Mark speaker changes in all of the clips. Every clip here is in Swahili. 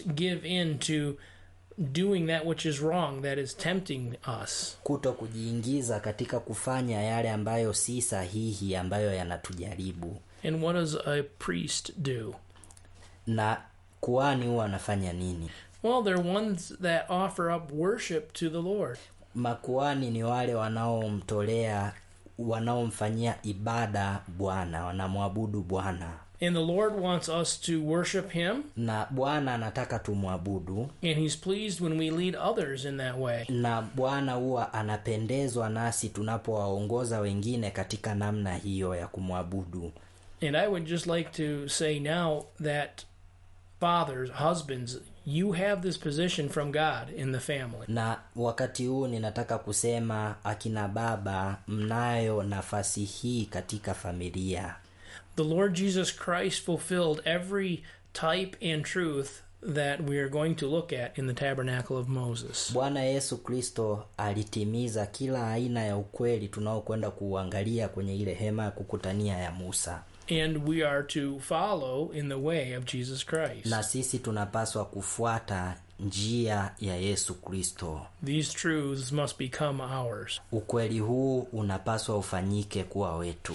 Speaker 1: give in to doing that which is wrong, that is tempting us.
Speaker 2: kuto kujiingiza katika kufanya yale ambayo si sahihi ambayo yanatujaribu
Speaker 1: And what does a priest do?
Speaker 2: na kuani huwa anafanya nini
Speaker 1: Well, they're ones that offer up worship to the Lord.
Speaker 2: makuani ni wale wanaomtolea wanaomfanyia ibada bwana wanamwabudu bwana
Speaker 1: And the Lord wants us to worship Him,
Speaker 2: na bwana anataka tumwabudu
Speaker 1: and He's pleased when we lead others in that way.
Speaker 2: na bwana huwa anapendezwa nasi tunapowaongoza wengine katika namna hiyo ya kumwabudu
Speaker 1: And I would just like to say now that fathers, husbands, you have this position from God in the family.
Speaker 2: na wakati huu ninataka kusema akina baba mnayo nafasi hii katika familia
Speaker 1: The Lord Jesus Christ fulfilled every type and truth that we are going to look at in the tabernacle of Moses.
Speaker 2: bwana yesu kristo alitimiza kila aina ya ukweli tunaokwenda kuuangalia kwenye ile hema ya kukutania ya musa
Speaker 1: And we are to follow in the way of Jesus Christ.
Speaker 2: na sisi tunapaswa kufuata njia ya yesu kristo
Speaker 1: These truths must become ours.
Speaker 2: ukweli huu unapaswa ufanyike kuwa wetu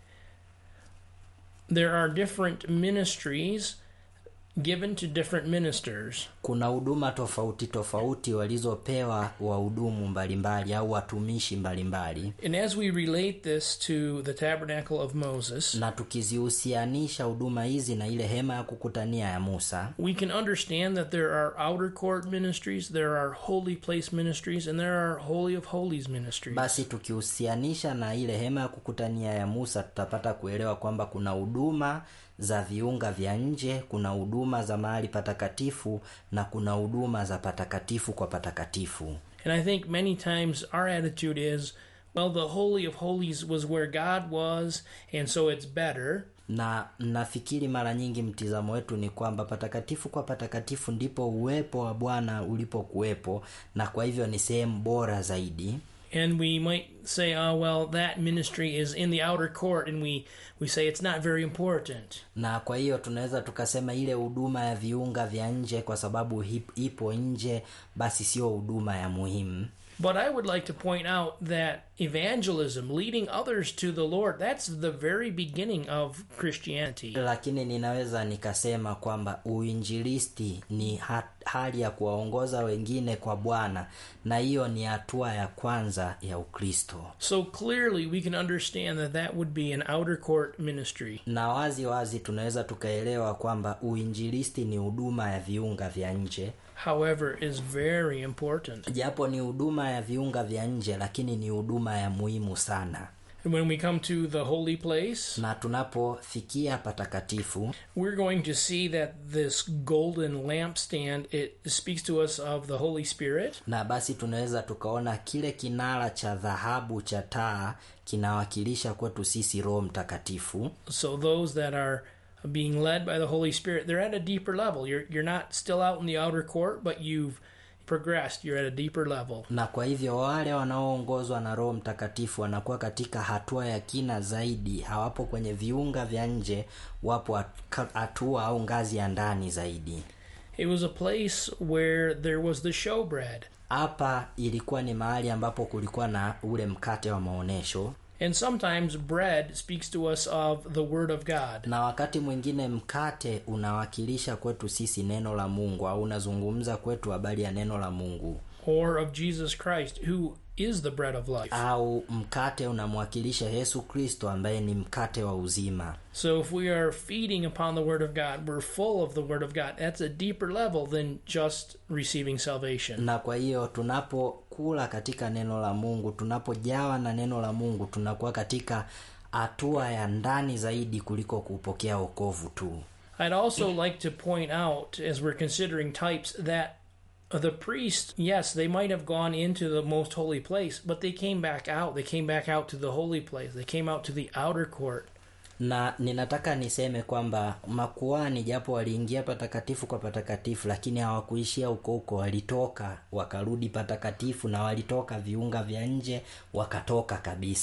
Speaker 1: There are different ministries given to different ministers.
Speaker 2: kuna huduma tofauti tofauti walizopewa wahudumu mbalimbali au watumishi mbalimbali
Speaker 1: And as we relate this to the tabernacle of Moses,
Speaker 2: na tukizihusianisha huduma hizi na ile hema ya kukutania ya musa
Speaker 1: we can understand that there are outer court ministries, there are holy place ministries, and there are holy of holies ministries.
Speaker 2: basi tukihusianisha na ile hema ya kukutania ya musa tutapata kuelewa kwamba kuna huduma za viunga vya nje kuna huduma za mahali patakatifu na kuna huduma za patakatifu kwa patakatifu
Speaker 1: And I think many times our attitude is, well, the holy of holies was where God was, and so it's better.
Speaker 2: na nafikiri mara nyingi mtizamo wetu ni kwamba patakatifu kwa patakatifu ndipo uwepo wa bwana ulipokuwepo na kwa hivyo ni sehemu bora zaidi
Speaker 1: And we might say, oh, well, that ministry is in the outer court, and we, we say it's not very important.
Speaker 2: na kwa hiyo tunaweza tukasema ile huduma ya viunga vya nje kwa sababu hip- ipo nje basi sio huduma ya muhimu
Speaker 1: But I would like to point out that evangelism, leading others to the Lord, that's the very beginning of Christianity.
Speaker 2: lakini ninaweza nikasema kwamba uinjilisti ni ha- hali ya kuwaongoza wengine kwa bwana na hiyo ni hatua ya kwanza ya ukristo
Speaker 1: So clearly, we can understand that that would be an outer court ministry.
Speaker 2: na wazi wazi tunaweza tukaelewa kwamba uinjilisti ni huduma ya viunga vya nje
Speaker 1: However, is very important.
Speaker 2: japo ni huduma ya viunga vya nje lakini ni huduma ya muhimu sana
Speaker 1: And when we come to the holy place,
Speaker 2: na tunapofikia patakatifu
Speaker 1: we're going to see that this golden lampstand it speaks to us of the Holy Spirit,
Speaker 2: na basi tunaweza tukaona kile kinara cha dhahabu cha taa kinawakilisha kwetu sisi roho mtakatifu
Speaker 1: so those that are being led by the Holy Spirit, they're at a deeper level. You're you're not still out in the outer court, but you've progressed. You're at a deeper level.
Speaker 2: na kwa hivyo wale wanaoongozwa na roho mtakatifu wanakuwa katika hatua ya kina zaidi hawapo kwenye viunga vya nje wapo hat- hatua au ngazi ya ndani zaidi
Speaker 1: It was a place where there was the showbread.
Speaker 2: hapa ilikuwa ni mahali ambapo kulikuwa na ule mkate wa maonyesho
Speaker 1: And sometimes bread speaks to us of the Word of God.
Speaker 2: na wakati mwingine mkate unawakilisha kwetu sisi neno la mungu au unazungumza kwetu habari ya neno la mungu
Speaker 1: or of Jesus Christ, who is the bread of life.
Speaker 2: au mkate unamwakilisha yesu kristo ambaye ni mkate wa uzima
Speaker 1: So if we are feeding upon the Word of God, we're full of the Word of God. That's a deeper level than just receiving salvation.
Speaker 2: na kwa hiyo tunapokula katika neno la mungu tunapojawa na neno la mungu tunakuwa katika hatua ya ndani zaidi kuliko kupokea wokovu tu
Speaker 1: I'd also like to point out, as we're considering types, that the priest, yes, they might have gone into the most holy place, but they came back out. They came back out to the holy place. They came out to the outer court.
Speaker 2: na ninataka niseme kwamba makuani japo waliingia patakatifu kwa patakatifu lakini hawakuishia huko huko walitoka wakarudi patakatifu na walitoka viunga vya nje wakatoka kabisa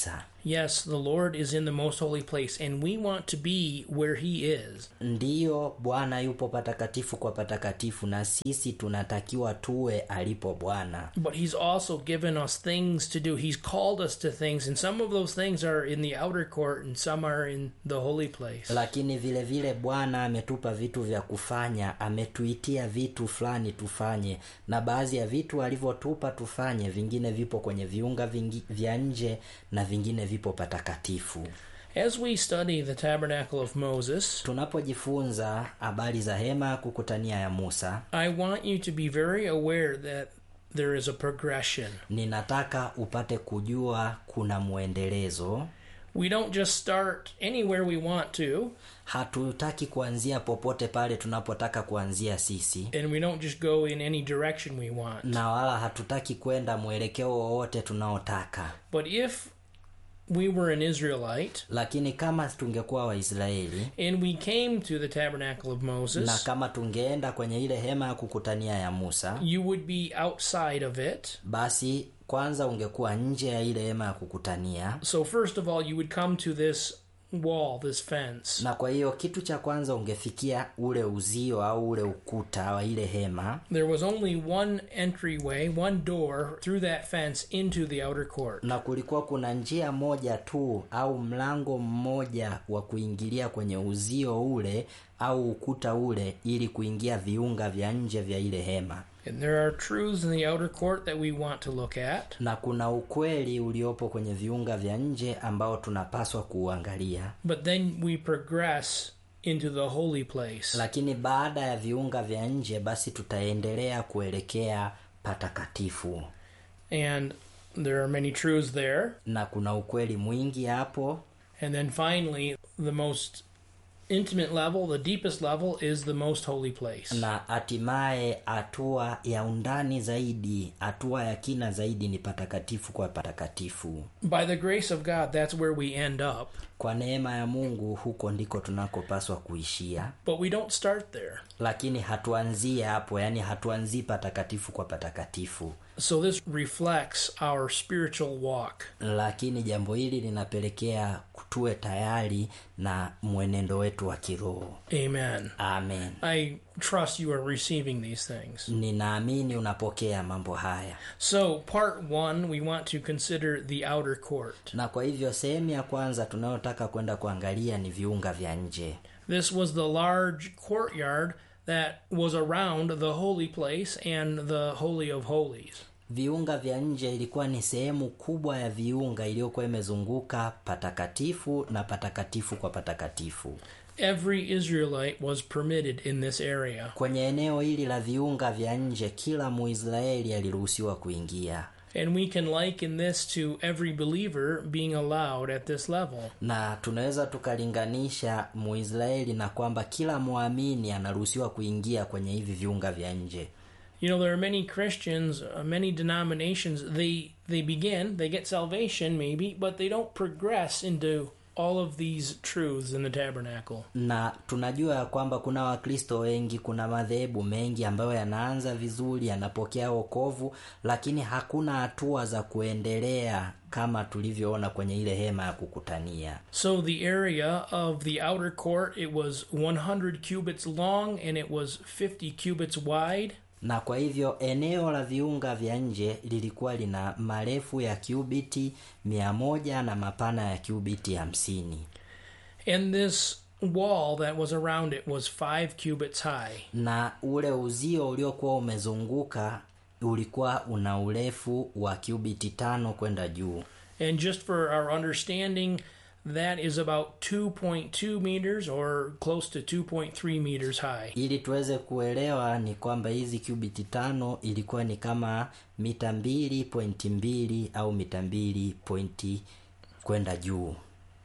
Speaker 1: Yes, the Lord is in the most holy place, and we want to be where He is.
Speaker 2: ndiyo bwana yupo patakatifu kwa patakatifu na sisi tunatakiwa tuwe alipo bwana
Speaker 1: But He's also given us things to do. He's called us to things, and some of those things are in the outer court, and some are in the holy place.
Speaker 2: lakini vile vile bwana ametupa vitu vya kufanya ametuitia vitu fulani tufanye na baadhi ya vitu alivyotupa tufanye vingine vipo kwenye viunga vingi, vya nje na vingine vipo patakatifu
Speaker 1: As we study the tabernacle of Moses,
Speaker 2: tunapojifunza habari za hema ya kukutania ya musa
Speaker 1: I want you to be very aware that there is a progression.
Speaker 2: ninataka upate kujua kuna mwendelezo
Speaker 1: We don't just start anywhere we want to,
Speaker 2: hatutaki kuanzia popote pale tunapotaka kuanzia sisi
Speaker 1: and we don't just go in any direction we want.
Speaker 2: na wala hatutaki kwenda mwelekeo wowote tunaotaka
Speaker 1: But if we were an Israelite
Speaker 2: lakini kama tungekuwa waisraeli
Speaker 1: and we came to the tabernacle of
Speaker 2: na
Speaker 1: Moses,
Speaker 2: kama tungeenda kwenye ile hema ya kukutania ya musa
Speaker 1: you would be outside of it.
Speaker 2: basi kwanza ungekuwa nje ya ile hema ya kukutania
Speaker 1: So, first of all, you would come to this wall, this fence.
Speaker 2: na kwa hiyo kitu cha kwanza ungefikia ule uzio au ule ukuta wa ile hema
Speaker 1: There was only one entryway, one door through that fence into the outer court.
Speaker 2: na kulikuwa kuna njia moja tu au mlango mmoja wa kuingilia kwenye uzio ule au ukuta ule ili kuingia viunga vya nje vya ile hema
Speaker 1: And there are truths in the outer court that we want to look at.
Speaker 2: na kuna ukweli uliopo kwenye viunga vya nje ambao tunapaswa kuuangalia
Speaker 1: But then we progress into the holy place.
Speaker 2: lakini baada ya viunga vya nje basi tutaendelea kuelekea patakatifu
Speaker 1: And there are many truths there.
Speaker 2: na kuna ukweli mwingi hapo
Speaker 1: And then finally, the most intimate level, the deepest level, is the most holy place.
Speaker 2: na hatimaye hatua ya undani zaidi hatua ya kina zaidi ni patakatifu kwa patakatifu
Speaker 1: By the grace of God, that's where we end up.
Speaker 2: kwa neema ya mungu huko ndiko tunakopaswa kuishia
Speaker 1: But we don't start there.
Speaker 2: lakini hatuanzie hapo yaani hatuanzii patakatifu kwa patakatifu
Speaker 1: So this reflects our spiritual walk.
Speaker 2: lakini jambo hili linapelekea tuwe tayari na mwenendo wetu wa kiroho
Speaker 1: Amen.
Speaker 2: amen
Speaker 1: I trust you are receiving these things.
Speaker 2: ninaamini unapokea mambo haya
Speaker 1: So, part one, we want to consider the outer court.
Speaker 2: na kwa hivyo sehemu ya kwanza tunayotaka kwenda kuangalia ni viunga vya nje
Speaker 1: This was the large courtyard that was around the holy place and the Holy of Holies.
Speaker 2: viunga vya nje ilikuwa ni sehemu kubwa ya viunga iliyokuwa imezunguka patakatifu na patakatifu kwa patakatifu
Speaker 1: Every Israelite was permitted in this area.
Speaker 2: kwenye eneo hili la viunga vya nje kila muisraeli aliruhusiwa kuingia
Speaker 1: And we can liken this to every believer being allowed at this level.
Speaker 2: na tunaweza tukalinganisha muisraeli na kwamba kila mwamini anaruhusiwa kuingia kwenye hivi viunga vya nje
Speaker 1: You know, there are many Christians, uh, many denominations, they they begin, they get salvation maybe, but they don't progress into all of these truths in the tabernacle.
Speaker 2: na tunajua ya kwamba kuna wakristo wengi kuna madhehebu mengi ambayo yanaanza vizuri yanapokea wokovu lakini hakuna hatua za kuendelea kama tulivyoona kwenye ile hema ya kukutania
Speaker 1: So the area of the outer court, it was 100 cubits long and it was 50 cubits wide.
Speaker 2: na kwa hivyo eneo la viunga vya nje lilikuwa lina marefu ya kiubiti mia moja na mapana ya kiubiti hamsini
Speaker 1: And this wall that was around it was 5 cubits high.
Speaker 2: na ule uzio uliokuwa umezunguka ulikuwa una urefu wa kiubiti tano kwenda juu
Speaker 1: And just for our understanding, that is about 2.2 meters or close to 2.3 meters high.
Speaker 2: ili tuweze kuelewa ni kwamba hizi kubiti tano ilikuwa ni kama mita mbili pointi mbili au mita mbili pointi kwenda juu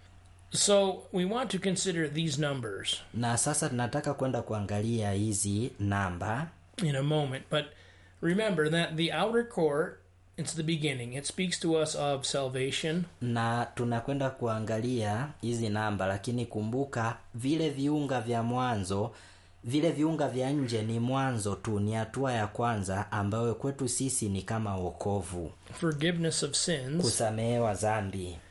Speaker 1: So we want to consider these numbers
Speaker 2: na sasa tunataka kwenda kuangalia hizi namba
Speaker 1: in a moment. But remember that the outer court, it's the beginning. It speaks to us of salvation.
Speaker 2: na tunakwenda kuangalia hizi namba lakini kumbuka vile viunga vya mwanzo vile viunga vya nje ni mwanzo tu ni hatua ya kwanza ambayo kwetu sisi ni kama wokovu
Speaker 1: forgiveness of sins,
Speaker 2: kusamehewa dhambi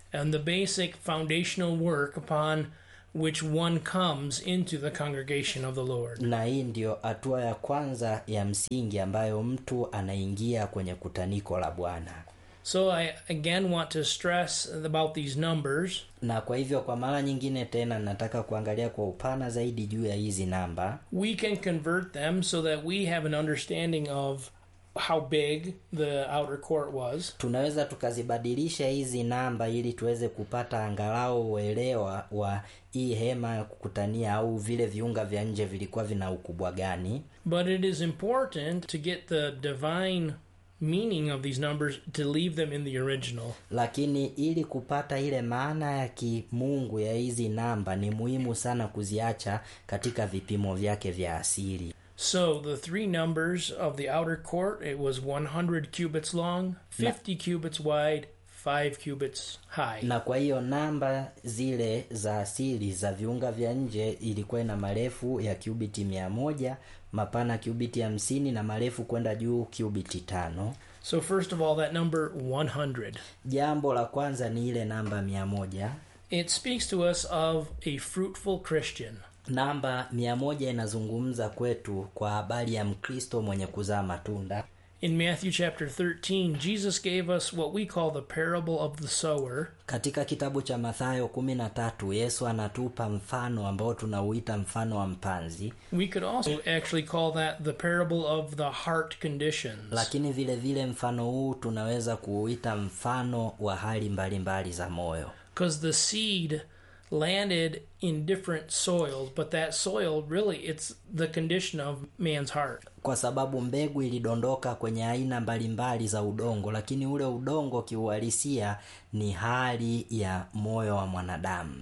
Speaker 1: and the basic foundational work upon which one comes into the congregation of the Lord.
Speaker 2: na hii ndiyo hatua ya kwanza ya msingi ambayo mtu anaingia kwenye kutaniko la bwana
Speaker 1: So I again want to stress about these numbers.
Speaker 2: na kwa hivyo kwa mara nyingine tena nataka kuangalia kwa upana zaidi juu ya hizi namba
Speaker 1: We can convert them so that we have an understanding of how big the outer court was.
Speaker 2: tunaweza tukazibadilisha hizi namba ili tuweze kupata angalau uelewa wa hii hema ya kukutania au vile viunga vya nje vilikuwa vina ukubwa gani
Speaker 1: But it is important to get the divine meaning of these numbers to leave them in the original.
Speaker 2: lakini ili kupata ile maana ya kimungu ya hizi namba ni muhimu sana kuziacha katika vipimo vyake vya asili
Speaker 1: So the three numbers of the outer court it was 100 cubits long, 50 cubits wide, 5 cubits high.
Speaker 2: na kwa hiyo namba zile za asili za viunga vya nje ilikuwa ina marefu ya kubiti mia moja mapana kubiti hamsini na marefu kwenda juu kubiti tano
Speaker 1: So first of all that number 100
Speaker 2: jambo la kwanza ni ile namba mia moja
Speaker 1: it speaks to us of a fruitful Christian.
Speaker 2: namba mia moja inazungumza kwetu kwa habari ya mkristo mwenye kuzaa matunda
Speaker 1: In Matthew chapter 13, Jesus gave us what we call the parable of the sower.
Speaker 2: katika kitabu cha mathayo kumi na tatu yesu anatupa mfano ambao tunauita mfano wa mpanzi
Speaker 1: We could also actually call that the parable of the heart conditions.
Speaker 2: lakini vile vile mfano huu tunaweza kuuita mfano wa hali mbalimbali mbali za moyo
Speaker 1: Because the seed landed in different soils, but that soil really it's the condition of man's heart.
Speaker 2: kwa sababu mbegu ilidondoka kwenye aina mbalimbali za udongo lakini ule udongo kiuhalisia ni hali ya moyo wa mwanadamu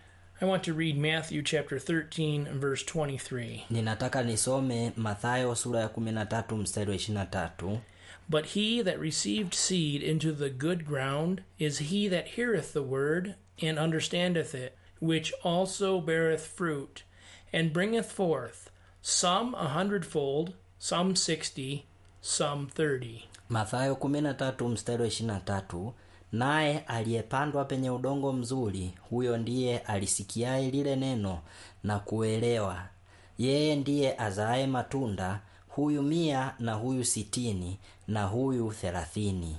Speaker 1: I want to read Matthew chapter 13 and verse 23.
Speaker 2: ninataka nisome mathayo sura ya 13 mstari wa 23
Speaker 1: But he that received seed into the good ground is he that heareth the word and understandeth it, which also beareth fruit, and bringeth forth some a hundredfold, some sixty, some thirty.
Speaker 2: mathayo 13 mstari wa 23 naye aliyepandwa penye udongo mzuri huyo ndiye alisikiaye lile neno na kuelewa yeye ndiye azaaye matunda huyu mia na huyu sitini na huyu thelathini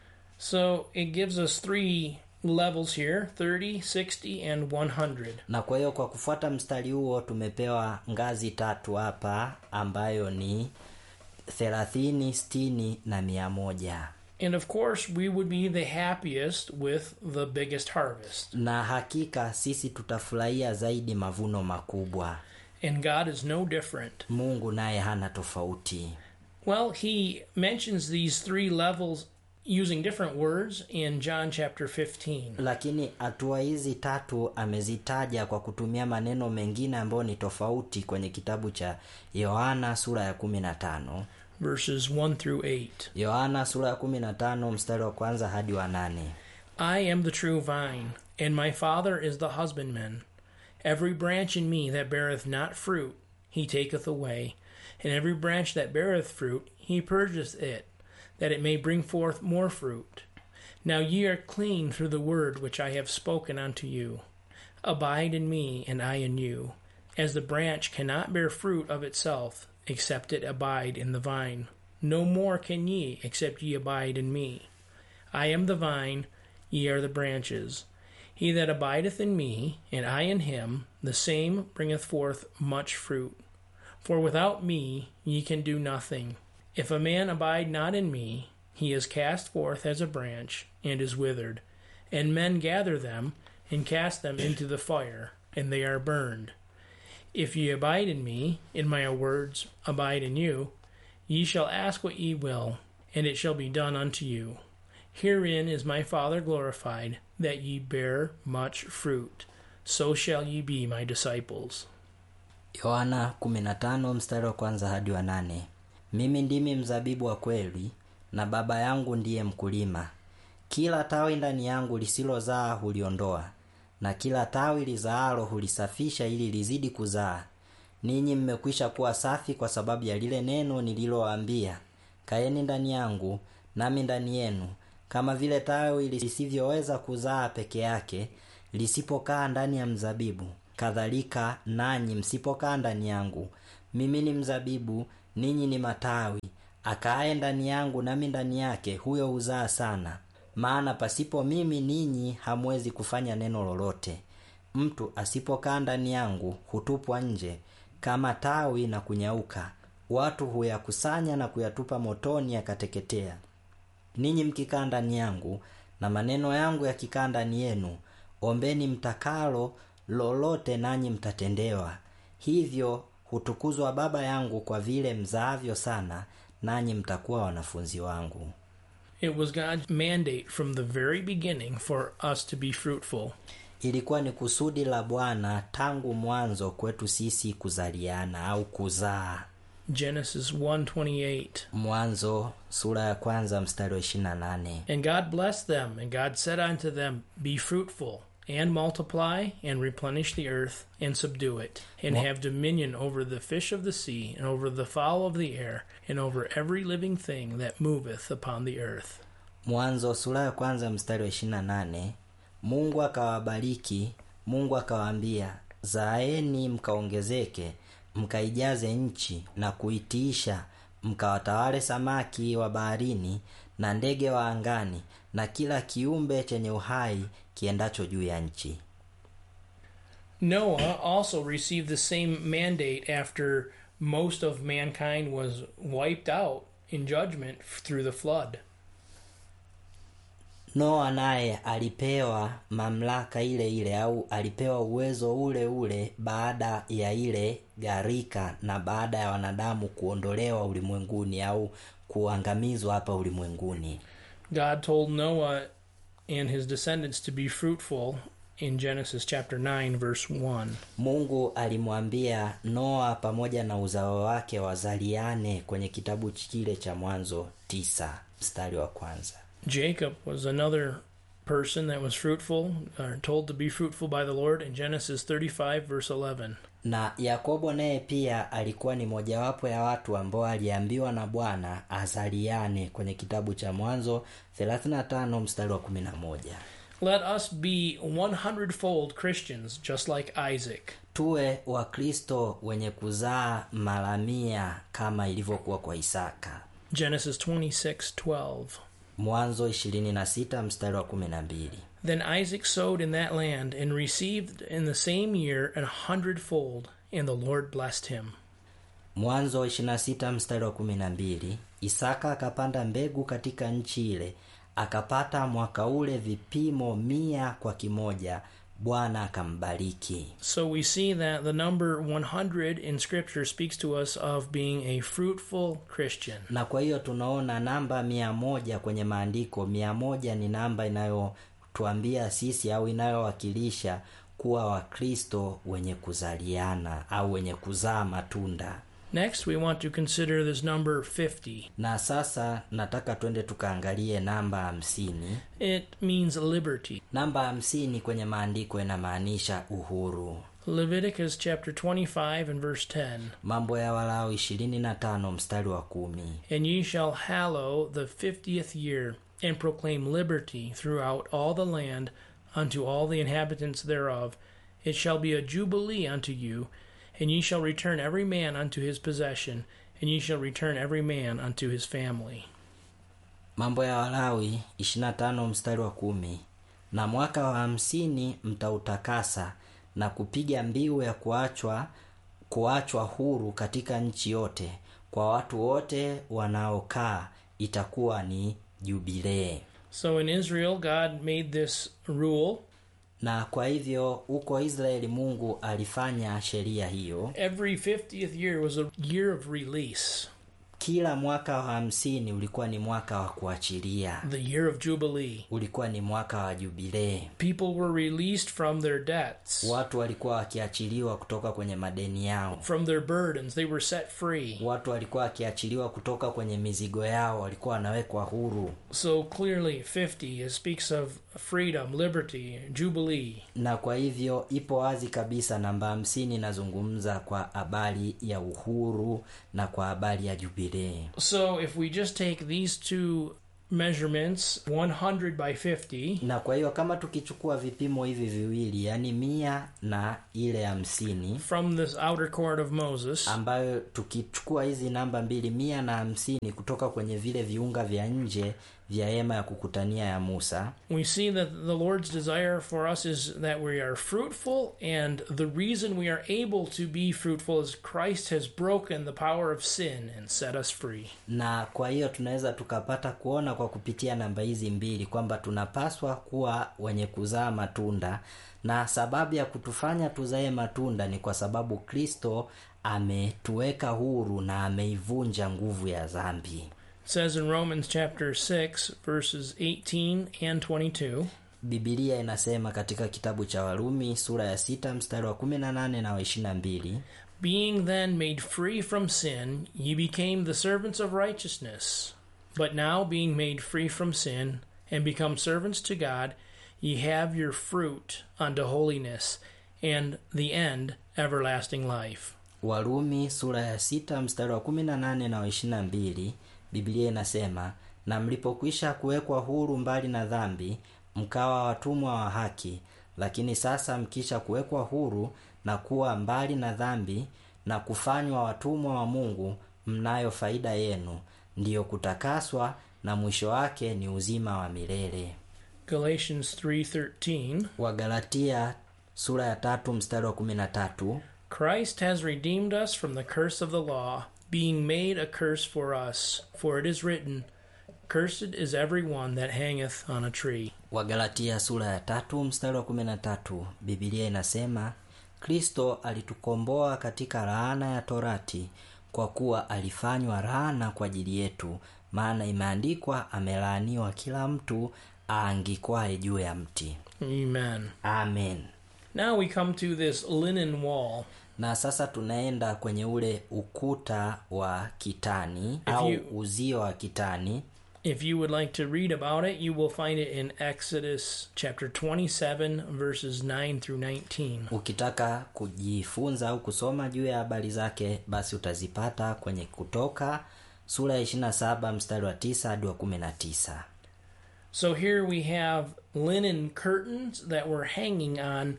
Speaker 1: So it gives us three levels here 30, 60, and 100.
Speaker 2: na kwa hiyo kwa kufuata mstari huo tumepewa ngazi tatu hapa ambayo ni thelathini sitini na mia moja
Speaker 1: And of course, we would be the happiest with the biggest harvest.
Speaker 2: na hakika sisi tutafurahia zaidi mavuno makubwa
Speaker 1: And God is no different.
Speaker 2: mungu naye hana tofauti
Speaker 1: Well, he mentions these three levels using different words in John chapter 15.
Speaker 2: lakini hatua hizi tatu amezitaja kwa kutumia maneno mengine ambayo ni tofauti kwenye kitabu cha yohana sura ya kumi na tano
Speaker 1: verses 1 through 8.
Speaker 2: yohana sura ya kumi na tano mstari wa kwanza hadi wa nane
Speaker 1: I am the true vine, and my Father is the husbandman. Every branch in me that beareth not fruit, he taketh away, and every branch that beareth fruit, he purgeth it, that it may bring forth more fruit. Now ye are clean through the word which I have spoken unto you. Abide in me, and I in you. As the branch cannot bear fruit of itself, except it abide in the vine, no more can ye, except ye abide in me. I am the vine, ye are the branches. He that abideth in me, and I in him, the same bringeth forth much fruit. For without me ye can do nothing. If a man abide not in me, he is cast forth as a branch, and is withered. And men gather them, and cast them into the fire, and they are burned. If ye abide in me, and my words abide in you, ye shall ask what ye will, and it shall be done unto you. Herein is my Father glorified, that ye bear much fruit. So shall ye be my disciples.
Speaker 2: yohana 15 mstari wa kwanza hadi wa nane mimi ndimi mzabibu wa kweli na baba yangu ndiye mkulima kila tawi ndani yangu lisilozaa huliondoa na kila tawi lizaalo hulisafisha ili lizidi kuzaa ninyi mmekwisha kuwa safi kwa sababu ya lile neno nililowaambia kaeni ndani yangu nami ndani yenu kama vile tawi lisivyoweza kuzaa peke yake lisipokaa ndani ya mzabibu kadhalika nanyi msipokaa ndani yangu mimi ni mzabibu ninyi ni matawi akaaye ndani yangu nami ndani yake huyo huzaa sana maana pasipo mimi ninyi hamwezi kufanya neno lolote mtu asipokaa ndani yangu hutupwa nje kama tawi na kunyauka watu huyakusanya na kuyatupa motoni yakateketea ninyi mkikaa ndani yangu na maneno yangu yakikaa ndani yenu ombeni mtakalo lolote nanyi mtatendewa hivyo hutukuzwa baba yangu kwa vile mzaavyo sana nanyi mtakuwa wanafunzi wangu
Speaker 1: It was God's mandate from the very beginning for us to be fruitful.
Speaker 2: ilikuwa ni kusudi la bwana tangu mwanzo kwetu sisi kuzaliana au kuzaa
Speaker 1: Genesis 1:28.
Speaker 2: mwanzo sura ya kwanza mstari wa 28
Speaker 1: And God blessed them, and God said unto them, Be fruitful, and multiply, and replenish the earth, and subdue it, and
Speaker 2: Wha-
Speaker 1: have dominion over the fish of the sea, and over the fowl of the air, and over every living thing that moveth upon the earth.
Speaker 2: mwanzo sura ya kwanza mstari wa 28 mungu akawabariki mungu akawaambia zaeni mkaongezeke mkaijaze nchi na kuitiisha mkawatawale samaki wa baharini na ndege wa angani na kila kiumbe chenye uhai kiendacho juu ya nchi
Speaker 1: Noah also received the same mandate after most of mankind was wiped out in judgment through the flood.
Speaker 2: noa naye alipewa mamlaka ile ile au alipewa uwezo ule ule baada ya ile gharika na baada ya wanadamu kuondolewa ulimwenguni au kuangamizwa hapa ulimwenguni
Speaker 1: God told Noah and his descendants to be fruitful in Genesis chapter 9 verse 1.
Speaker 2: mungu alimwambia noa pamoja na uzao wake wazaliane kwenye kitabu kile cha mwanzo tisa mstari wa kwanza
Speaker 1: Jacob was another person that was fruitful, or told to be fruitful by the Lord in Genesis 35 verse 11.
Speaker 2: na yakobo naye pia alikuwa ni mojawapo ya watu ambao aliambiwa na bwana azaliane kwenye kitabu cha mwanzo 35 mstari wa 11
Speaker 1: Let us be 100-fold Christians just like Isaac.
Speaker 2: tuwe wakristo wenye kuzaa mara mia kama ilivyokuwa kwa isaka
Speaker 1: Genesis 26:12.
Speaker 2: mwanzo 26 mstari wa 12
Speaker 1: Then Isaac sowed in that land and received in the same year an hundredfold, and the Lord blessed him.
Speaker 2: mwanzo 26 mstari wa 12 isaka akapanda mbegu katika nchi ile akapata mwaka ule vipimo mia kwa kimoja bwana akambariki
Speaker 1: So we see that the number 100 in Scripture speaks to us of being a fruitful Christian.
Speaker 2: na kwa hiyo tunaona namba mia moja kwenye maandiko mia moja ni namba inayotuambia sisi au inayowakilisha kuwa wakristo wenye kuzaliana au wenye kuzaa matunda
Speaker 1: Next, we want to consider this number 50.
Speaker 2: na sasa nataka twende tukaangalie namba hamsini
Speaker 1: It means liberty.
Speaker 2: namba hamsini kwenye maandiko inamaanisha uhuru
Speaker 1: Leviticus chapter 25 and verse 10.
Speaker 2: mambo ya walao 25 mstari wa kumi
Speaker 1: And ye shall hallow the fiftieth year, and proclaim liberty throughout all the land unto all the inhabitants thereof. It shall be a jubilee unto you, and ye shall return every man unto his possession, and ye shall return every man unto his family.
Speaker 2: mambo ya walawi 25 mstari wa kumi na mwaka wa hamsini mtautakasa na kupiga mbiu ya kuachwa kuachwa huru katika nchi yote kwa watu wote wanaokaa itakuwa ni jubilee
Speaker 1: So in Israel, God made this rule.
Speaker 2: na kwa hivyo huko israeli mungu alifanya sheria hiyo
Speaker 1: Every 50th year was a year of release,
Speaker 2: kila mwaka wa hamsini ulikuwa ni mwaka wa kuachilia
Speaker 1: the year of Jubilee.
Speaker 2: ulikuwa ni mwaka wa jubilee
Speaker 1: People were released from their debts,
Speaker 2: watu walikuwa wakiachiliwa kutoka kwenye madeni yao
Speaker 1: from their burdens. They were set free.
Speaker 2: watu walikuwa wakiachiliwa kutoka kwenye mizigo yao walikuwa wanawekwa huru
Speaker 1: So clearly, 50 it speaks of freedom, liberty, jubilee.
Speaker 2: na kwa hivyo ipo wazi kabisa namba hamsini inazungumza kwa habari ya uhuru na kwa habari ya jubilee
Speaker 1: So if we just take these two measurements 100 by 50,
Speaker 2: na kwa hiyo kama tukichukua vipimo hivi viwili yaani mia na ile hamsini
Speaker 1: from this outer court of Moses,
Speaker 2: ambayo tukichukua hizi namba mbili mia na hamsini kutoka kwenye vile viunga vya nje vya hema ya kukutania ya musa
Speaker 1: we see that the Lord's desire for us is that we are fruitful, and the reason we are able to be fruitful is Christ has broken the power of sin and set us free.
Speaker 2: na kwa hiyo tunaweza tukapata kuona kwa kupitia namba hizi mbili kwamba tunapaswa kuwa wenye kuzaa matunda na sababu ya kutufanya tuzae matunda ni kwa sababu kristo ametuweka huru na ameivunja nguvu ya dhambi
Speaker 1: It says in Romans chapter 6, verses 18 and 22.
Speaker 2: bibilia inasema katika kitabu cha warumi sura ya sita mstari wa 18 na wa 22
Speaker 1: Being then made free from sin, ye became the servants of righteousness. But now, being made free from sin, and become servants to God, ye have your fruit unto holiness, and the end everlasting life.
Speaker 2: warumi sura ya sita mstari wa 18 na wa 22 biblia inasema na mlipokwisha kuwekwa huru mbali na dhambi mkawa watumwa wa haki lakini sasa mkisha kuwekwa huru na kuwa mbali na dhambi na kufanywa watumwa wa mungu mnayo faida yenu ndiyo kutakaswa na mwisho wake ni uzima wa milele
Speaker 1: Galatians 3:13
Speaker 2: wagalatia sura ya tatu mstari wa 13
Speaker 1: Christ has redeemed us from the curse of the law, being made a curse for us, for it is written, Cursed is every one that hangeth on a tree.
Speaker 2: wagalatia sura ya tatu mstari wa 13 bibilia inasema kristo alitukomboa katika laana ya torati kwa kuwa alifanywa laana kwa ajili yetu maana imeandikwa amelaaniwa kila mtu aangikwaye juu ya mti
Speaker 1: Amen.
Speaker 2: amen
Speaker 1: Now we come to this linen wall.
Speaker 2: na sasa tunaenda kwenye ule ukuta wa kitani
Speaker 1: If
Speaker 2: au
Speaker 1: you-
Speaker 2: uzio wa kitani
Speaker 1: If you would like to read about it, you will find it in Exodus chapter 27, verses 9 through 19.
Speaker 2: ukitaka kujifunza au kusoma juu ya habari zake basi utazipata kwenye kutoka sura ya 27 mstari wa 9 hadi wa 19
Speaker 1: So here we have linen curtains that were hanging on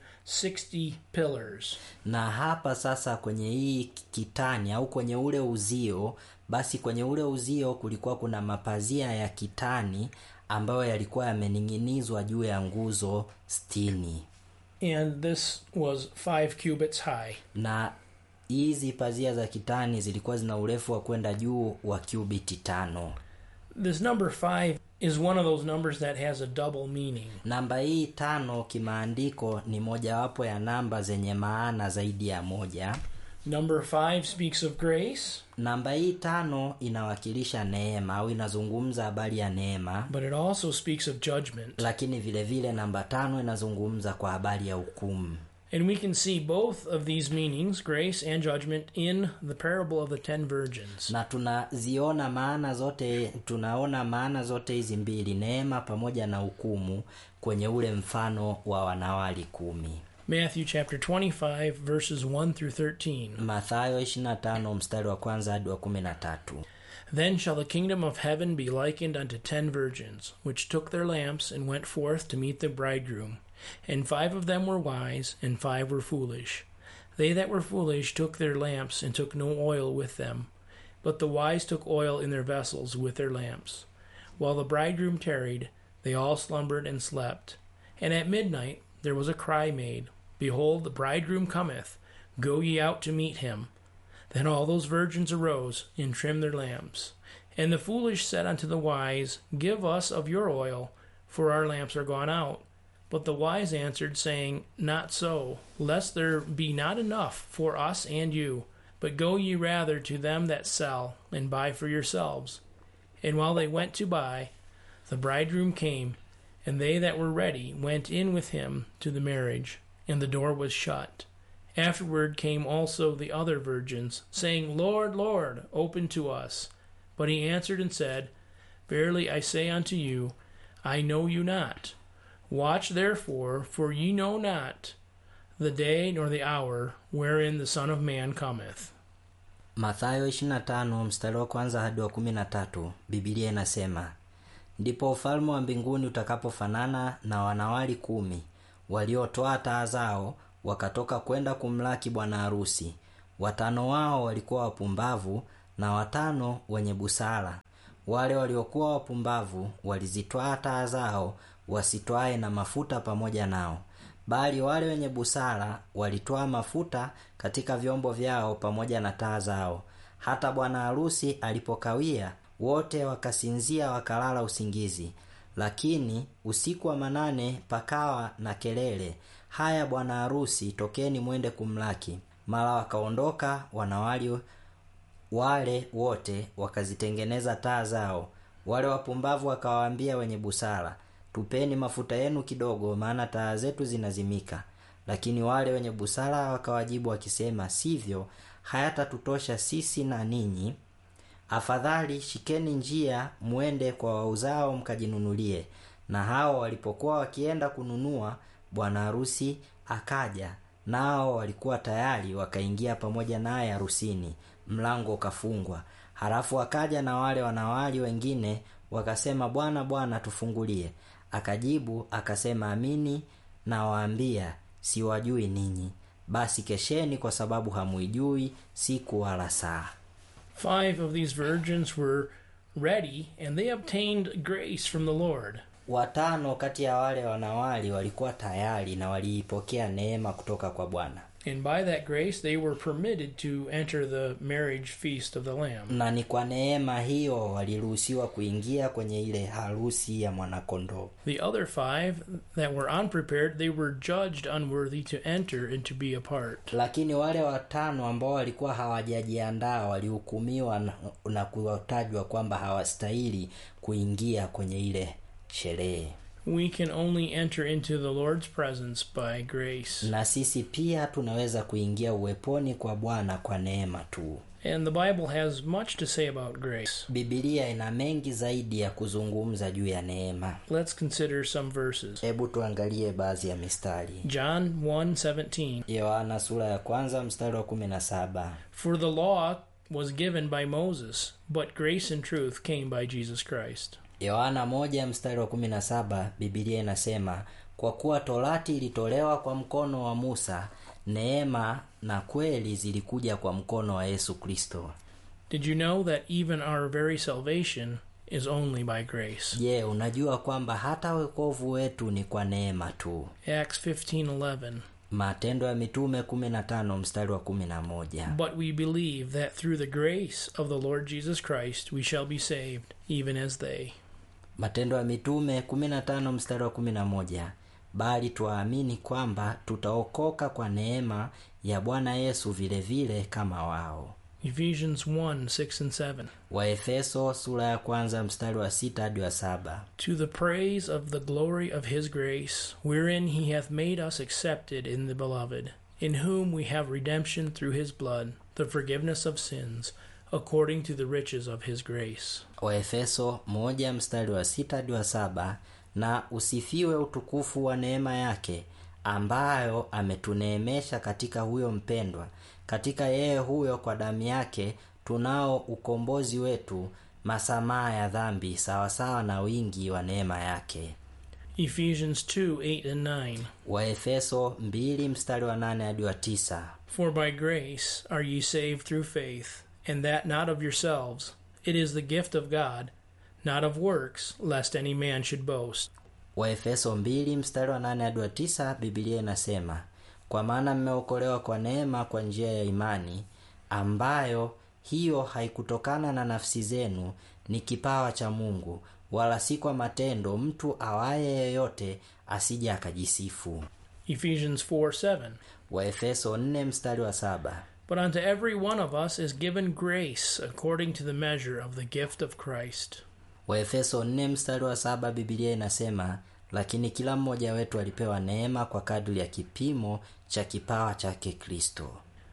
Speaker 1: 60 pillars.
Speaker 2: na hapa sasa kwenye hii kitani au kwenye ule uzio basi kwenye ule uzio kulikuwa kuna mapazia ya kitani ambayo yalikuwa yamening'inizwa juu ya nguzo stini
Speaker 1: And this was five cubits high.
Speaker 2: na hizi pazia za kitani zilikuwa zina urefu wa kwenda juu wa cubiti tano
Speaker 1: This number five is one of those numbers that has a double meaning.
Speaker 2: namba hii tano kimaandiko ni mojawapo ya namba zenye maana zaidi ya moja
Speaker 1: Number five speaks of grace,
Speaker 2: namba hii tano inawakilisha neema au inazungumza habari ya neema
Speaker 1: but it also speaks of judgment.
Speaker 2: lakini vile vile namba tano inazungumza kwa habari ya hukumu
Speaker 1: And we can see both of these meanings, grace and judgment, in the parable of the ten virgins.
Speaker 2: na tunaziona maana zote tunaona maana zote hizi mbili neema pamoja na hukumu kwenye ule mfano wa wanawali kumi
Speaker 1: Matthew chapter 25, verses 1 through 13.
Speaker 2: mathayo 25 mstari wa kwanza hadi wa 13
Speaker 1: Then shall the kingdom of heaven be likened unto ten virgins, which took their lamps and went forth to meet the bridegroom. And five of them were wise, and five were foolish. They that were foolish took their lamps, and took no oil with them. But the wise took oil in their vessels with their lamps. While the bridegroom tarried, they all slumbered and slept. And at midnight there was a cry made, Behold, the bridegroom cometh, go ye out to meet him. Then all those virgins arose and trimmed their lamps. And the foolish said unto the wise, Give us of your oil, for our lamps are gone out. But the wise answered, saying, Not so, lest there be not enough for us and you. But go ye rather to them that sell, and buy for yourselves. And while they went to buy, the bridegroom came, and they that were ready went in with him to the marriage, and the door was shut. Afterward came also the other virgins, saying, Lord, Lord, open to us. But he answered and said, Verily I say unto you, I know you not. Watch therefore, for ye know not the day nor the hour wherein the Son of Man cometh.
Speaker 2: mathayo 25 mstari wa kwanza hadi wa 13 bibilia inasema ndipo ufalme wa mbinguni utakapofanana na wanawali kumi waliotoa taa zao wakatoka kwenda kumlaki bwana harusi watano wao walikuwa wapumbavu na watano wenye busara wale waliokuwa wapumbavu walizitwaa taa zao wasitwae na mafuta pamoja nao bali wale wenye busara walitwaa mafuta katika vyombo vyao pamoja na taa zao hata bwana harusi alipokawia wote wakasinzia wakalala usingizi lakini usiku wa manane pakawa na kelele haya bwana harusi tokeni mwende kumlaki mara wakaondoka wanawali wale wote wakazitengeneza taa zao wale wapumbavu wakawaambia wenye busara tupeni mafuta yenu kidogo maana taa zetu zinazimika lakini wale wenye busara wakawajibu wakisema sivyo hayatatutosha sisi na ninyi afadhali shikeni njia mwende kwa wauzao mkajinunulie na hao walipokuwa wakienda kununua bwana harusi akaja nao walikuwa tayari wakaingia pamoja naye harusini mlango ukafungwa halafu akaja na wale wanawali wengine wakasema bwana bwana tufungulie akajibu akasema amini nawaambia siwajui ninyi basi kesheni kwa sababu hamuijui siku wala saa
Speaker 1: Five of these virgins were ready, and they obtained grace from the Lord.
Speaker 2: watano kati ya wale wanawali walikuwa tayari na waliipokea neema kutoka kwa bwana
Speaker 1: And by that grace, they were permitted to enter the marriage feast of the Lamb.
Speaker 2: na ni kwa neema hiyo waliruhusiwa kuingia kwenye ile harusi ya mwanakondoo
Speaker 1: The other five that were unprepared, they were judged unworthy to enter and to be a part.
Speaker 2: lakini wale watano ambao walikuwa hawajajiandaa walihukumiwa na, na kutajwa kwamba hawastahili kuingia kwenye ile sherehe
Speaker 1: We can only enter into the Lord's presence by grace.
Speaker 2: na sisi pia tunaweza kuingia uweponi kwa bwana kwa neema tu
Speaker 1: And the Bible has much to say about grace.
Speaker 2: bibilia ina mengi zaidi ya kuzungumza juu ya neema
Speaker 1: Let's consider some verses.
Speaker 2: hebu tuangalie baadhi ya mistari
Speaker 1: John 1:17
Speaker 2: yohana sura ya kwanza mstari wa kumi na saba
Speaker 1: For the law was given by Moses, but grace and truth came by Jesus Christ.
Speaker 2: yohana moja mstari wa kumi na saba bibilia inasema kwa kuwa torati ilitolewa kwa mkono wa musa neema na kweli zilikuja kwa mkono wa yesu kristo
Speaker 1: Did you know that even our very salvation is only by grace?
Speaker 2: je unajua kwamba hata wokovu wetu ni kwa neema tu
Speaker 1: Acts 15:11
Speaker 2: matendo ya mitume 15 mstari wa 11
Speaker 1: But we believe that through the grace of the Lord Jesus Christ we shall be saved, even as they.
Speaker 2: matendo ya mitume 15 mstari wa 11 bali twaamini kwamba tutaokoka kwa neema ya bwana yesu vile vile kama wao
Speaker 1: Ephesians 1 6 and 7.
Speaker 2: waefeso sura ya kwanza mstari wa sita hadi wa saba
Speaker 1: To the praise of the glory of his grace, wherein he hath made us accepted in the beloved, in whom we have redemption through his blood, the forgiveness of sins, according to the riches of his grace.
Speaker 2: waefeso moja mstari wa sita hadi wa saba na usifiwe utukufu wa neema yake ambayo ametuneemesha katika huyo mpendwa katika yeye huyo kwa damu yake tunao ukombozi wetu masamaha ya dhambi sawasawa na wingi wa neema yake
Speaker 1: Ephesians 2 8 and 9.
Speaker 2: waefeso 2 mstari wa 8 hadi wa 9
Speaker 1: For by grace are ye saved through faith, and that not of yourselves. It is the gift of God, not of works, lest any man should boast.
Speaker 2: waefeso 2 mstari wa 8 hadi wa 9 bibilia inasema kwa maana mmeokolewa kwa neema kwa njia ya imani ambayo hiyo haikutokana na nafsi zenu ni kipawa cha mungu wala si kwa matendo mtu awaye yeyote asije akajisifu
Speaker 1: Ephesians 4 7.
Speaker 2: waefeso 4 mstari wa saba
Speaker 1: But unto every one of us is given grace according to the measure of the gift of Christ.
Speaker 2: waefeso 4 mstari wa saba bibilia inasema lakini kila mmoja wetu alipewa neema kwa kadri ya kipimo cha kipawa chake kristo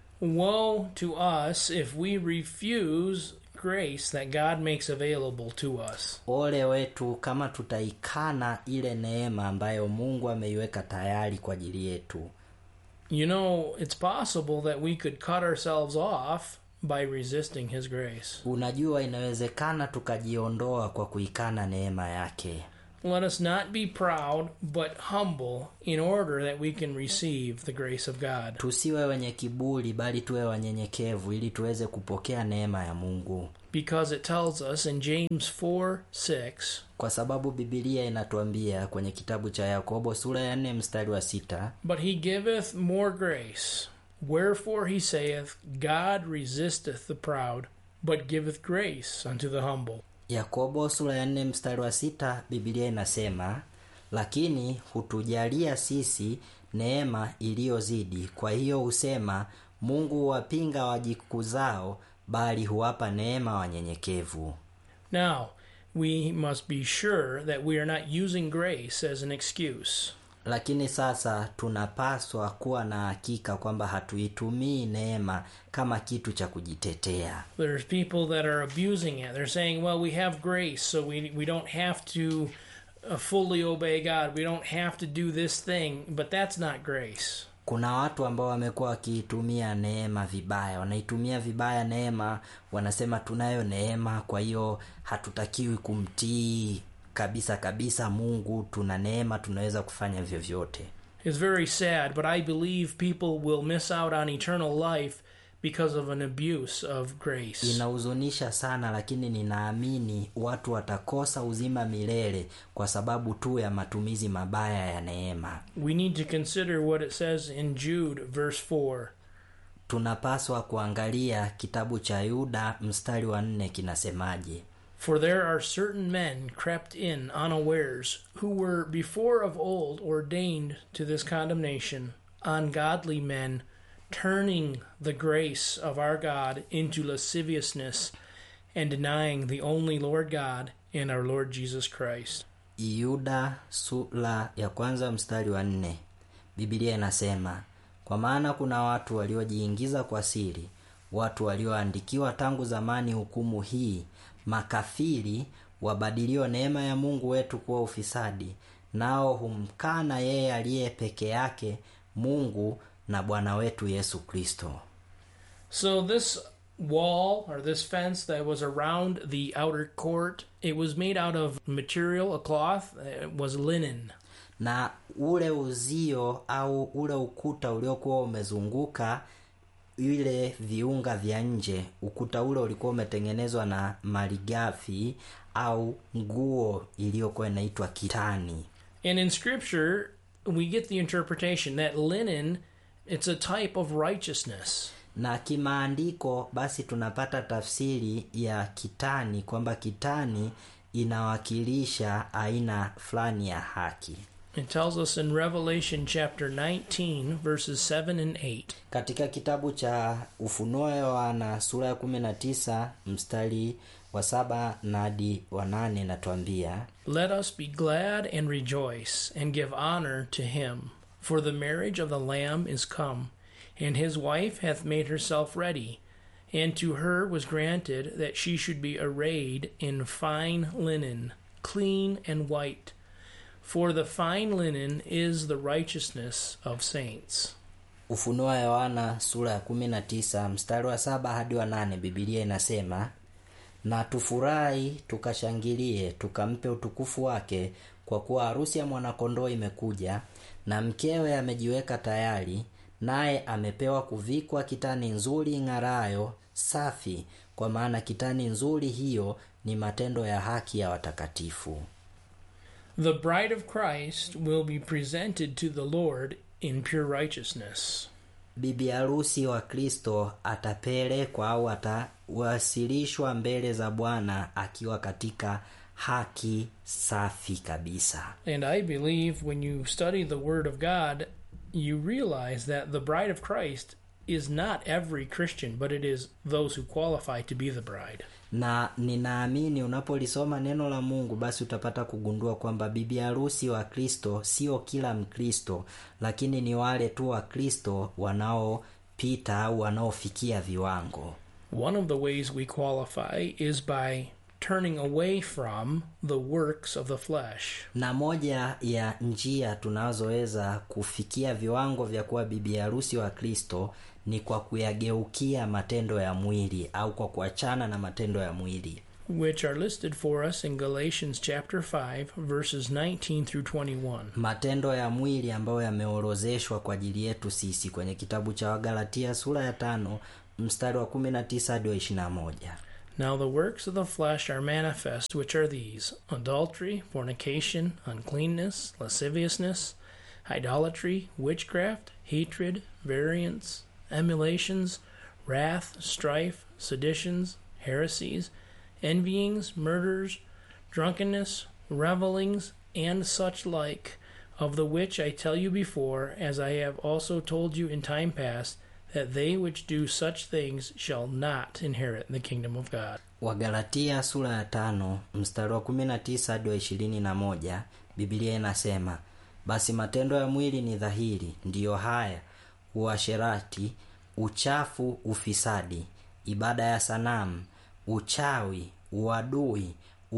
Speaker 1: Woe to us if we refuse grace that God makes available to us.
Speaker 2: ole wetu kama tutaikana ile neema ambayo mungu ameiweka tayari kwa ajili yetu
Speaker 1: You know, it's possible that we could cut ourselves off by resisting his grace.
Speaker 2: unajua inawezekana tukajiondoa kwa kuikana neema yake
Speaker 1: Let us not be proud, but humble, in order that we can receive the grace of God.
Speaker 2: tusiwe wenye kiburi bali tuwe wanyenyekevu ili tuweze kupokea neema ya mungu
Speaker 1: Because it tells us in James 4 6,
Speaker 2: kwa sababu bibilia inatuambia kwenye kitabu cha yakobo sura ya nne mstari wa sita
Speaker 1: But he giveth more grace. Wherefore he saith, God resisteth the proud, but giveth grace unto the humble.
Speaker 2: yakobo sura ya nne mstari wa sita bibilia inasema lakini hutujalia sisi neema iliyozidi kwa hiyo husema mungu huwapinga wajikuzao bali huwapa neema wanyenyekevu
Speaker 1: Now, we must be sure that we are not using grace as an excuse.
Speaker 2: lakini sasa tunapaswa kuwa na hakika kwamba hatuitumii neema kama kitu cha kujitetea
Speaker 1: There's people that are abusing it. They're saying, well, we have grace, so we, we don't have to uh, fully obey God. We don't have to do this thing. But that's not grace.
Speaker 2: kuna watu ambao wamekuwa wakiitumia neema vibaya wanaitumia vibaya neema wanasema tunayo neema kwa hiyo hatutakiwi kumtii kabisa kabisa mungu tuna neema tunaweza kufanya vyovyote
Speaker 1: It's very sad, but I believe people will miss out on eternal life because of an abuse of grace.
Speaker 2: inahuzunisha sana lakini ninaamini watu watakosa uzima milele kwa sababu tu ya matumizi mabaya ya neema
Speaker 1: We need to consider what it says in Jude, verse 4.
Speaker 2: tunapaswa kuangalia kitabu cha yuda mstari wa nne kinasemaje
Speaker 1: For there are certain men crept in unawares, who were before of old ordained to this condemnation, ungodly men, turning the grace of our God into lasciviousness, and denying the only Lord God and our Lord Jesus Christ.
Speaker 2: yuda sura ya kwanza mstari wa nne bibilia inasema kwa maana kuna watu waliojiingiza kwa siri watu walioandikiwa tangu zamani hukumu hii makafiri wabadilio neema ya mungu wetu kuwa ufisadi nao humkana yeye aliye peke yake mungu na bwana wetu yesu kristo
Speaker 1: So this wall or this fence that was around the outer court, it was made out of material, a cloth, it was linen.
Speaker 2: na ule uzio au ule ukuta uliokuwa umezunguka ile viunga vya nje ukuta ule ulikuwa umetengenezwa na malighafi au nguo iliyokuwa inaitwa kitani
Speaker 1: And in scripture, we get the interpretation that linen it's a type of righteousness.
Speaker 2: na kimaandiko basi tunapata tafsiri ya kitani kwamba kitani inawakilisha aina fulani ya haki
Speaker 1: It tells us in Revelation chapter 19 verses 7 and 8.
Speaker 2: katika kitabu cha ufunuo yohana sura ya 19 mstari wa saba na hadi wa nane natwambia
Speaker 1: Let us be glad and rejoice and give honor to him, for the marriage of the Lamb is come, and his wife hath made herself ready. And to her was granted that she should be arrayed in fine linen, clean and white. For the fine linen is the righteousness of saints.
Speaker 2: ufunuo yohana sura ya 19 mstari wa saba hadi wa nane bibilia inasema na tufurahi tukashangilie tukampe utukufu wake kwa kuwa harusi ya mwanakondoo imekuja na mkewe amejiweka tayari naye amepewa kuvikwa kitani nzuri ng'arayo safi kwa maana kitani nzuri hiyo ni matendo ya haki ya watakatifu
Speaker 1: The bride of Christ will be presented to the Lord in pure righteousness.
Speaker 2: bibi harusi wa kristo atapelekwa au atawasilishwa mbele za bwana akiwa katika haki safi kabisa
Speaker 1: And I believe when you study the Word of God, you realize that the bride of Christ is not every Christian, but it is those who qualify to be the bride.
Speaker 2: na ninaamini unapolisoma neno la mungu basi utapata kugundua kwamba bibi harusi wa kristo sio kila mkristo lakini ni wale tu wa kristo wanaopita au wanaofikia viwango
Speaker 1: One of the ways we qualify is by turning away from the works of the flesh.
Speaker 2: na moja ya njia tunazoweza kufikia viwango vya kuwa bibi harusi wa kristo ni kwa kuyageukia matendo ya mwili au kwa kuachana na matendo ya mwili
Speaker 1: which are listed for us in Galatians chapter 5 verses 19 through 21.
Speaker 2: matendo ya mwili ambayo yameorozeshwa kwa ajili yetu sisi kwenye kitabu cha wagalatia sura ya tano mstari wa 19 hadi wa 21
Speaker 1: Now the works of the flesh are manifest, which are these adultery, fornication, uncleanness, lasciviousness, idolatry, witchcraft, hatred, variance, emulations, wrath, strife, seditions, heresies, envyings, murders, drunkenness, revelings, and such like, of the which I tell you before, as I have also told you in time past, that they which do such things shall not inherit the kingdom of God.
Speaker 2: wagalatia sura ya tano mstari wa 19 hadi wa 21 biblia inasema basi matendo ya mwili ni dhahiri ndiyo haya uasherati uchafu ufisadi ibada ya sanamu uchawi uadui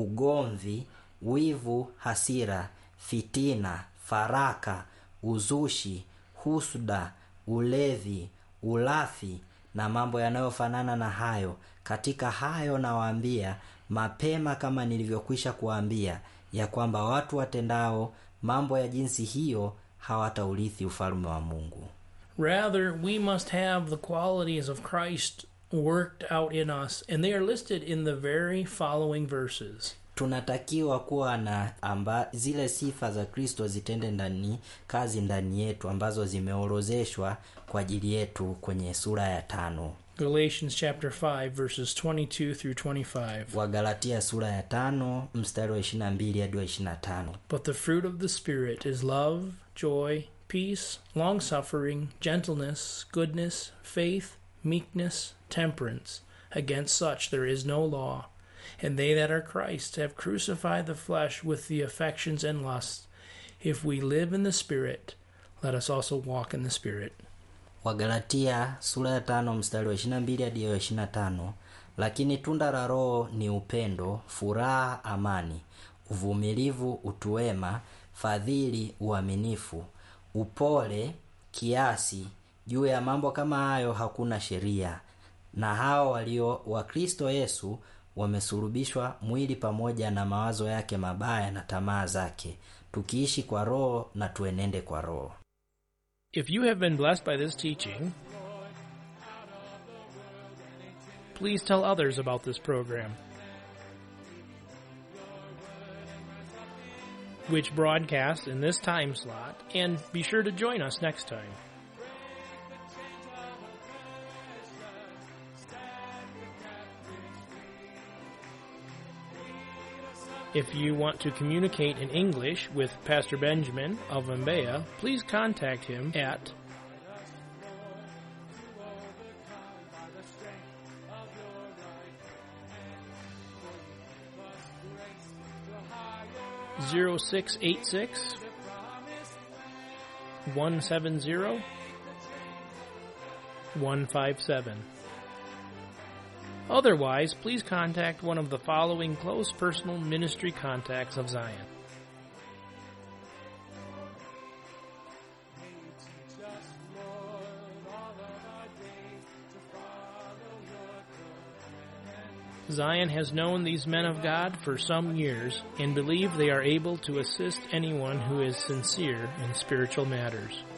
Speaker 2: ugomvi wivu hasira fitina faraka uzushi husda ulevi ulafi na mambo yanayofanana na hayo katika hayo nawaambia mapema kama nilivyokwisha kuwaambia ya kwamba watu watendao mambo ya jinsi hiyo hawataurithi ufalme wa mungu
Speaker 1: Rather, we must have the qualities of Christ worked out in us, and they are listed in the very following verses.
Speaker 2: tunatakiwa kuwa na amba, zile sifa za kristo zitende ndani kazi ndani yetu ambazo zimeorozeshwa kwa ajili yetu kwenye sura ya tano
Speaker 1: Galatians chapter 5 verses 22 through 25.
Speaker 2: wagalatia sura ya tano mstari wa 22 hadi wa 25
Speaker 1: But the fruit of the Spirit is love, joy, peace, long suffering, gentleness, goodness, faith, meekness, temperance. Against such there is no law. And they that are Christ have crucified the flesh with the affections and lusts. If we live in the Spirit, let us also walk in the Spirit.
Speaker 2: wagalatia sura ya tano mstari wa 22 hadi wa 25 lakini tunda la roho ni upendo furaha amani uvumilivu utuwema fadhili uaminifu upole kiasi juu ya mambo kama hayo hakuna sheria na hao walio wa kristo yesu wamesulubishwa mwili pamoja na mawazo yake mabaya na tamaa zake tukiishi kwa roho na tuenende kwa roho
Speaker 1: If you have been blessed by this teaching, please tell others about this program, which broadcasts in this time slot, and be sure to join us next time. If you want to communicate in English with Pastor Benjamin of Mbeya, please contact him at zero six eight six one seven zero one five seven. Otherwise, please contact one of the following close personal ministry contacts of Zion. Zion has known these men of God for some years and believe they are able to assist anyone who is sincere in spiritual matters.